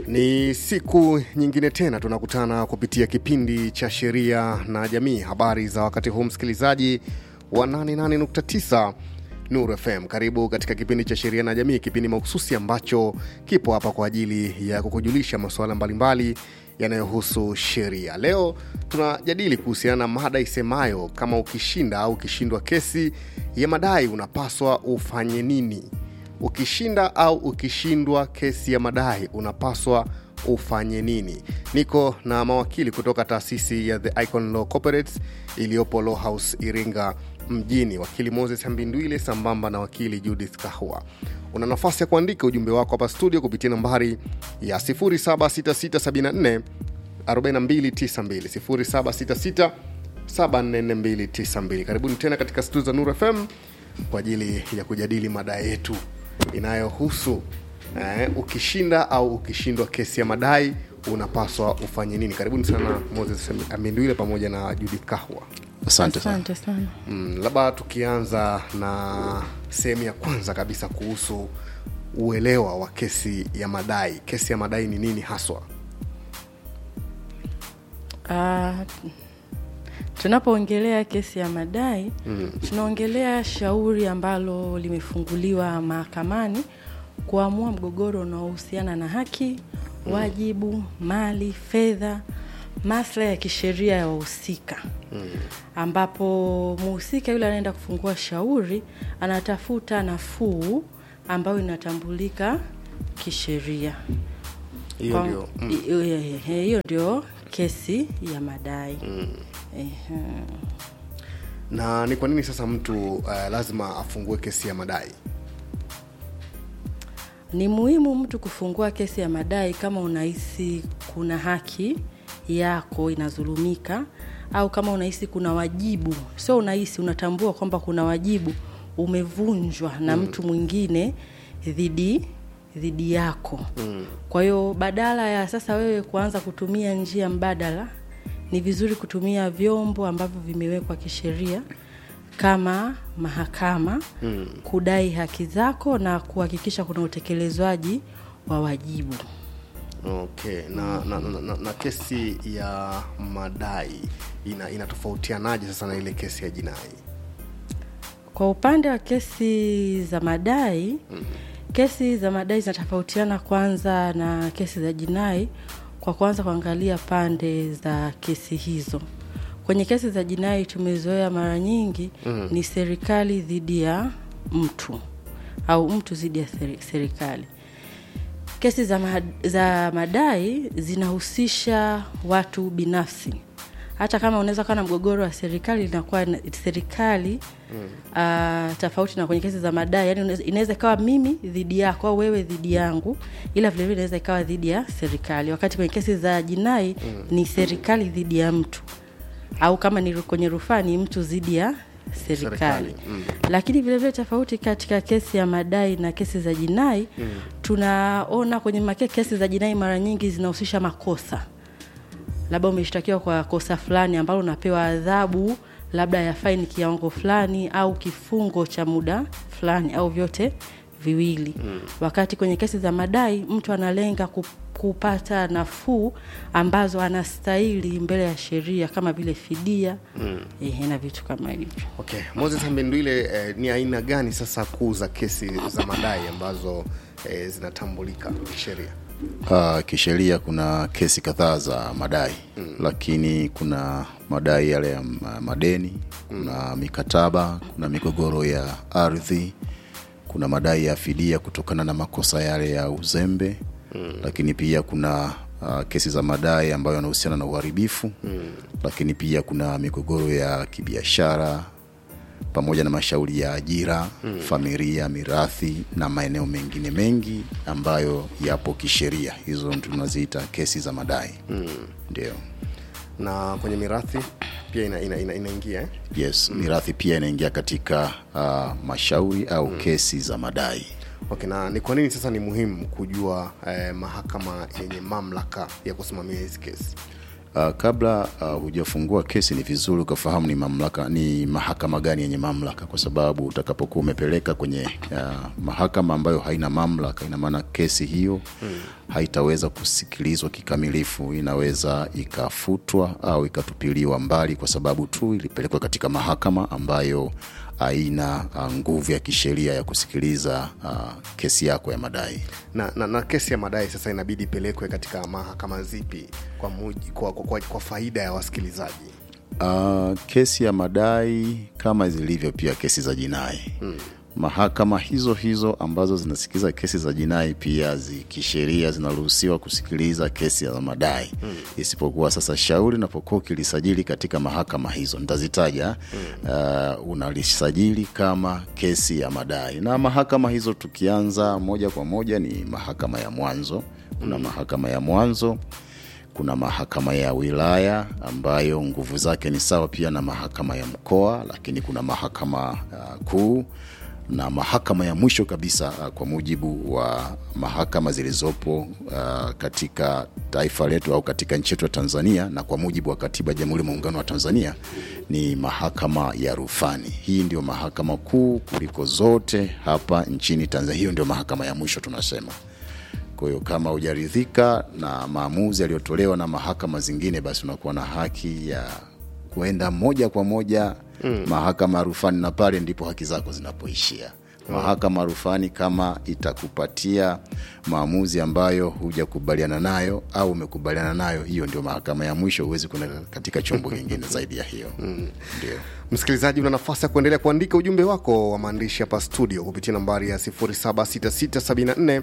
Ni siku nyingine tena tunakutana kupitia kipindi cha sheria na jamii. Habari za wakati huu, msikilizaji wa 88.9 Nuru FM, karibu katika kipindi cha sheria na jamii, kipindi mahususi ambacho kipo hapa kwa ajili ya kukujulisha masuala mbalimbali yanayohusu sheria. Leo tunajadili kuhusiana na mada isemayo kama ukishinda au ukishindwa kesi ya madai unapaswa ufanye nini? Ukishinda au ukishindwa kesi ya madai unapaswa ufanye nini? Niko na mawakili kutoka taasisi ya The Icon Law Corporates iliyopo Law House Iringa mjini, wakili Moses Mbindwile sambamba na wakili Judith Kahwa. Una nafasi ya kuandika ujumbe wako hapa studio kupitia nambari ya 076674 4292 0766 744292. Karibuni tena katika studio za Nuru FM kwa ajili ya kujadili mada yetu inayohusu eh, ukishinda au ukishindwa kesi ya madai unapaswa ufanye nini. Karibuni sana Moses Mbindwile pamoja na Judith Kahwa. Asante sana. Asante sana. Mm, labda tukianza na sehemu ya kwanza kabisa kuhusu uelewa wa kesi ya madai. Kesi ya madai ni nini haswa? Ah, tunapoongelea kesi ya madai mm. tunaongelea shauri ambalo limefunguliwa mahakamani kuamua mgogoro unaohusiana na haki, wajibu, mali, fedha, maslahi ya kisheria ya wahusika mm. ambapo mhusika yule anaenda kufungua shauri anatafuta nafuu ambayo inatambulika kisheria. Hiyo Kwa- ndio mm. i- i- i- hiyo ndio kesi ya madai Ehe. na ni kwa nini sasa mtu uh, lazima afungue kesi ya madai? ni muhimu mtu kufungua kesi ya madai kama unahisi kuna haki yako inadhulumika au kama unahisi kuna wajibu sio unahisi unatambua kwamba kuna wajibu umevunjwa na mtu mwingine dhidi dhidi yako mm. kwa hiyo badala ya sasa wewe kuanza kutumia njia mbadala ni vizuri kutumia vyombo ambavyo vimewekwa kisheria kama mahakama mm. kudai haki zako na kuhakikisha kuna utekelezwaji wa wajibu Okay, na, na, na, na, na kesi ya madai ina inatofautianaje sasa na ile kesi ya jinai? kwa upande wa kesi za madai mm. kesi za madai zinatofautiana kwanza na kesi za jinai kwa kwanza kuangalia pande za kesi hizo kwenye kesi za jinai tumezoea mara nyingi mm. ni serikali dhidi ya mtu au mtu dhidi ya seri- serikali kesi za, ma, za madai zinahusisha watu binafsi hata kama unaweza kuwa na mgogoro wa serikali inakuwa na- serikali mm. uh, tofauti na kwenye kesi za madai yani unaweza- inaweza ikawa mimi dhidi yako au wewe dhidi yangu ila vilevile inaweza ikawa dhidi ya serikali wakati kwenye kesi za jinai mm. ni serikali dhidi ya mtu au kama ni ru- kwenye rufaa ni mtu dhidi ya serikali, Serikali, mm. lakini vilevile tofauti katika kesi ya madai na kesi za jinai mm. tunaona kwenye make kesi za jinai mara nyingi zinahusisha makosa labda umeshtakiwa kwa kosa fulani ambalo unapewa adhabu labda ya faini kiwango fulani au kifungo cha muda fulani au vyote viwili mm. wakati kwenye kesi za madai mtu analenga ku- kupata nafuu ambazo anastahili mbele ya sheria kama vile fidia mm. ehe, na vitu kama hivyo Okay, Moses Mbindwile, eh, ni aina gani sasa kuu za kesi za madai ambazo eh, zinatambulika kisheria? Uh, kisheria kuna kesi kadhaa za madai mm. lakini kuna madai yale ya ma- madeni kuna mikataba kuna migogoro ya ardhi kuna madai ya fidia kutokana na makosa yale ya uzembe mm. lakini pia kuna uh, kesi za madai ambayo yanahusiana na uharibifu mm. lakini pia kuna migogoro ya kibiashara pamoja na mashauri ya ajira mm. familia mirathi na maeneo mengine mengi ambayo yapo kisheria hizo tunaziita kesi za madai mm. ndio Na kwenye mirathi pia ina, ina, ina, inaingia eh? yes mm. mirathi pia inaingia katika uh, mashauri au mm. kesi za madai Okay, na ni kwa nini sasa ni muhimu kujua eh, mahakama yenye mamlaka ya kusimamia hizi kesi? Uh, kabla uh, hujafungua kesi ni vizuri ukafahamu ni mamlaka ni mahakama gani yenye mamlaka, kwa sababu utakapokuwa umepeleka kwenye uh, mahakama ambayo haina mamlaka, ina maana kesi hiyo hmm, haitaweza kusikilizwa kikamilifu, inaweza ikafutwa au ikatupiliwa mbali kwa sababu tu ilipelekwa katika mahakama ambayo haina uh, nguvu ya kisheria ya kusikiliza uh, kesi yako ya madai. na, na, na kesi ya madai sasa inabidi ipelekwe katika mahakama zipi kwa, muji, kwa, kwa, kwa, kwa faida ya wasikilizaji Uh, kesi ya madai kama zilivyo pia kesi za jinai hmm. Mahakama hizo hizo ambazo zinasikiza kesi za jinai pia zi, kisheria zinaruhusiwa kusikiliza kesi za madai hmm. Isipokuwa sasa shauri unapokuwa ukilisajili katika mahakama hizo nitazitaja hmm. Uh, unalisajili kama kesi ya madai, na mahakama hizo tukianza moja kwa moja ni mahakama ya mwanzo. Kuna hmm. mahakama ya mwanzo kuna mahakama ya wilaya ambayo nguvu zake ni sawa pia na mahakama ya mkoa, lakini kuna mahakama uh, kuu na mahakama ya mwisho kabisa uh, kwa mujibu wa mahakama zilizopo uh, katika taifa letu au katika nchi yetu ya Tanzania na kwa mujibu wa katiba ya Jamhuri ya Muungano wa Tanzania ni mahakama ya rufani. Hii ndio mahakama kuu kuliko zote hapa nchini Tanzania. Hiyo ndio mahakama ya mwisho tunasema. Kwa hiyo kama hujaridhika na maamuzi yaliyotolewa na mahakama zingine, basi unakuwa na haki ya kuenda moja kwa moja mm. mahakama ya rufani, na pale ndipo haki zako zinapoishia. Mahakama ya rufani kama itakupatia maamuzi ambayo hujakubaliana nayo au umekubaliana nayo, hiyo ndio mahakama ya mwisho. Huwezi kwenda katika chombo kingine zaidi ya hiyo. Ndio. msikilizaji una nafasi ya kuendelea kuandika ujumbe wako wa maandishi hapa studio kupitia nambari ya 766744292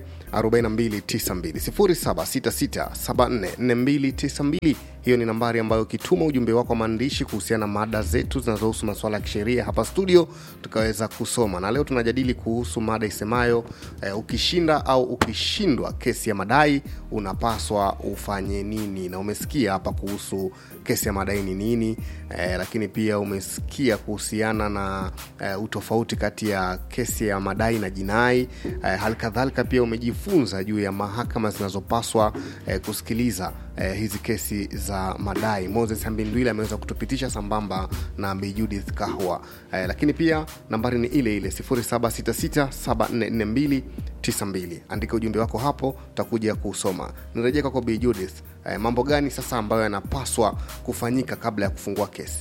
766744292 hiyo ni nambari ambayo ukituma ujumbe wako wa maandishi kuhusiana na mada zetu zinazohusu masuala ya kisheria hapa studio tukaweza kusoma na leo tunajadili kuhusu mada isemayo eh, ukishinda au ukishindwa kesi ya madai unapaswa ufanye nini na umesikia hapa kuhusu kesi ya madai ni nini eh, lakini pia umesikia kuhusiana na eh, utofauti kati ya kesi ya madai na jinai eh, hali kadhalika pia umejifunza juu ya mahakama zinazopaswa eh, kusikiliza eh, hizi kesi za madai moses hambindwile ameweza kutupitisha sambamba na Bi judith kahwa eh, lakini pia nambari ni ile ile 766744292 andika ujumbe wako hapo utakuja kuusoma nirejea kwako Bi judith eh, mambo gani sasa ambayo yanapaswa kufanyika kabla ya kufungua kesi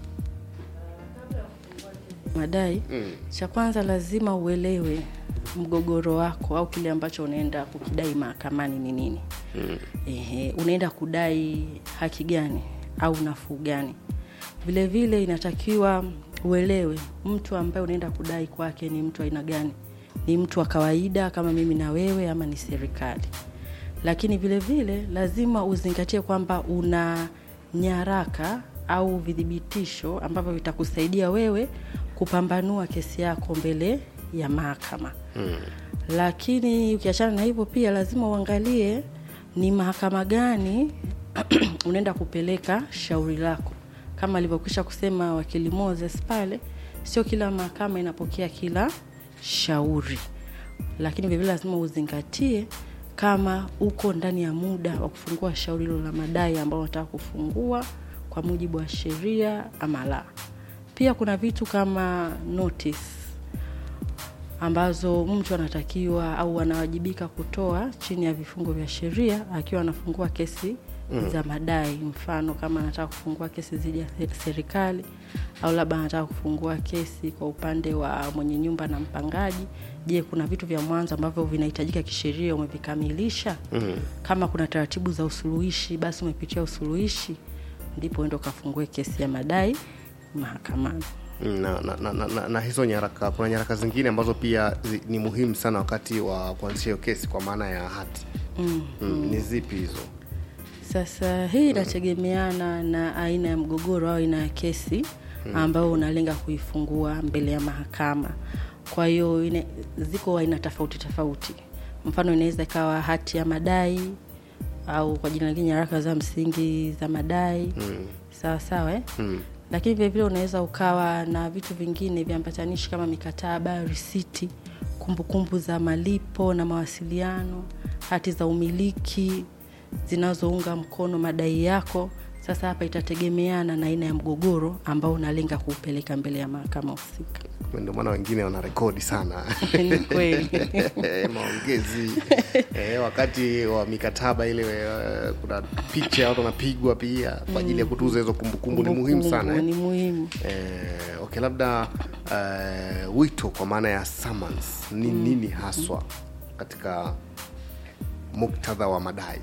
madai mm. cha kwanza lazima uelewe mgogoro wako au kile ambacho unaenda kukidai mahakamani ni nini mm. Ehe, unaenda kudai haki gani au nafuu gani vile vile inatakiwa uelewe mtu ambaye unaenda kudai kwake ni mtu aina gani ni mtu wa kawaida kama mimi na wewe ama ni serikali lakini vile vile lazima uzingatie kwamba una nyaraka au vidhibitisho ambavyo vitakusaidia wewe kupambanua kesi yako mbele ya mahakama mm. lakini ukiachana na hivyo pia lazima uangalie ni mahakama gani unaenda kupeleka shauri lako kama alivyokwisha kusema wakili moses pale sio kila mahakama inapokea kila shauri lakini vilevile lazima uzingatie kama uko ndani ya muda wa kufungua shauri hilo la madai ambao unataka kufungua kwa mujibu wa sheria ama la pia kuna vitu kama notice ambazo mtu anatakiwa au anawajibika kutoa chini ya vifungo vya sheria akiwa anafungua kesi mm. za madai mfano kama anataka kufungua kesi dhidi ya serikali au labda anataka kufungua kesi kwa upande wa mwenye nyumba na mpangaji je kuna vitu vya mwanzo ambavyo vinahitajika kisheria umevikamilisha mm. kama kuna taratibu za usuluhishi basi umepitia usuluhishi ndipo endo ukafungue kesi ya madai mahakamani na, na, na, na, na, na hizo nyaraka kuna nyaraka zingine ambazo pia zi, ni muhimu sana wakati wa kuanzisha hiyo kesi kwa maana ya hati mm. Mm, ni zipi hizo sasa hii inategemeana na aina ya mgogoro au aina ya kesi ambayo unalenga kuifungua mbele ya mahakama kwa hiyo ine- ziko aina tofauti tofauti mfano inaweza ikawa hati ya madai au kwa jina lingine nyaraka za msingi za madai mm. sawa sawa eh? mm. lakini vilevile unaweza ukawa na vitu vingine viambatanishi kama mikataba risiti kumbukumbu za malipo na mawasiliano hati za umiliki zinazounga mkono madai yako Sasa hapa itategemeana na aina ya mgogoro ambao unalenga kuupeleka mbele ya mahakama husika. ndio maana wengine wana rekodi sana Ni kweli. maongezi eh, wakati wa mikataba ile eh, kuna picha watu wanapigwa pia kwa ajili ya kutuza hizo kumbukumbu ni muhimu sana eh. Ni muhimu. Eh, okay labda eh, wito kwa maana ya summons ni nini haswa katika muktadha wa madai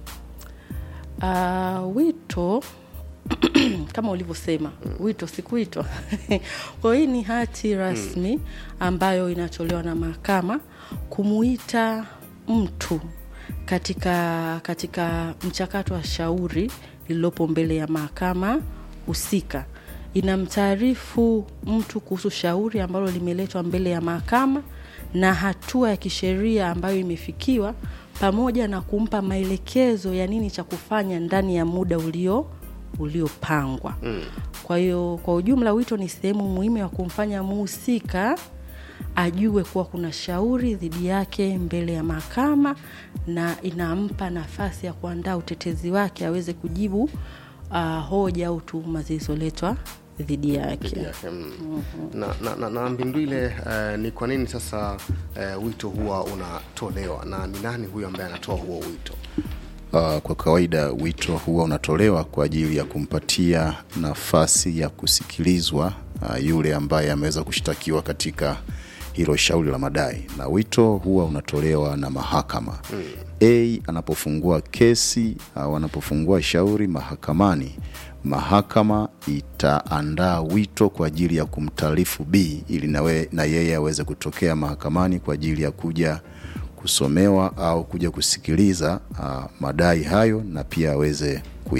Uh, wito kama ulivyosema wito sikuitwa kwa hii ni hati rasmi ambayo inatolewa na mahakama kumuita mtu katika katika mchakato wa shauri lililopo mbele ya mahakama husika inamtaarifu mtu kuhusu shauri ambalo limeletwa mbele ya mahakama na hatua ya kisheria ambayo imefikiwa pamoja na kumpa maelekezo ya nini cha kufanya ndani ya muda ulio uliopangwa mm. kwa hiyo kwa ujumla wito ni sehemu muhimu ya kumfanya muhusika ajue kuwa kuna shauri dhidi yake mbele ya mahakama na inampa nafasi ya kuandaa utetezi wake aweze kujibu uh, hoja au tuhuma zilizoletwa dhidi yake yake mm. na, na, na, na mbindwile uh, ni kwa nini sasa uh, wito huwa unatolewa na ni nani huyo ambaye anatoa huo wito Uh, kwa kawaida wito huwa unatolewa kwa ajili ya kumpatia nafasi ya kusikilizwa uh, yule ambaye ameweza kushtakiwa katika hilo shauri la madai, na wito huwa unatolewa na mahakama mm. A anapofungua kesi au anapofungua shauri mahakamani, mahakama itaandaa wito kwa ajili ya kumtaarifu B ili nawe, na yeye aweze kutokea mahakamani kwa ajili ya kuja kusomewa au kuja kusikiliza uh, madai hayo na pia aweze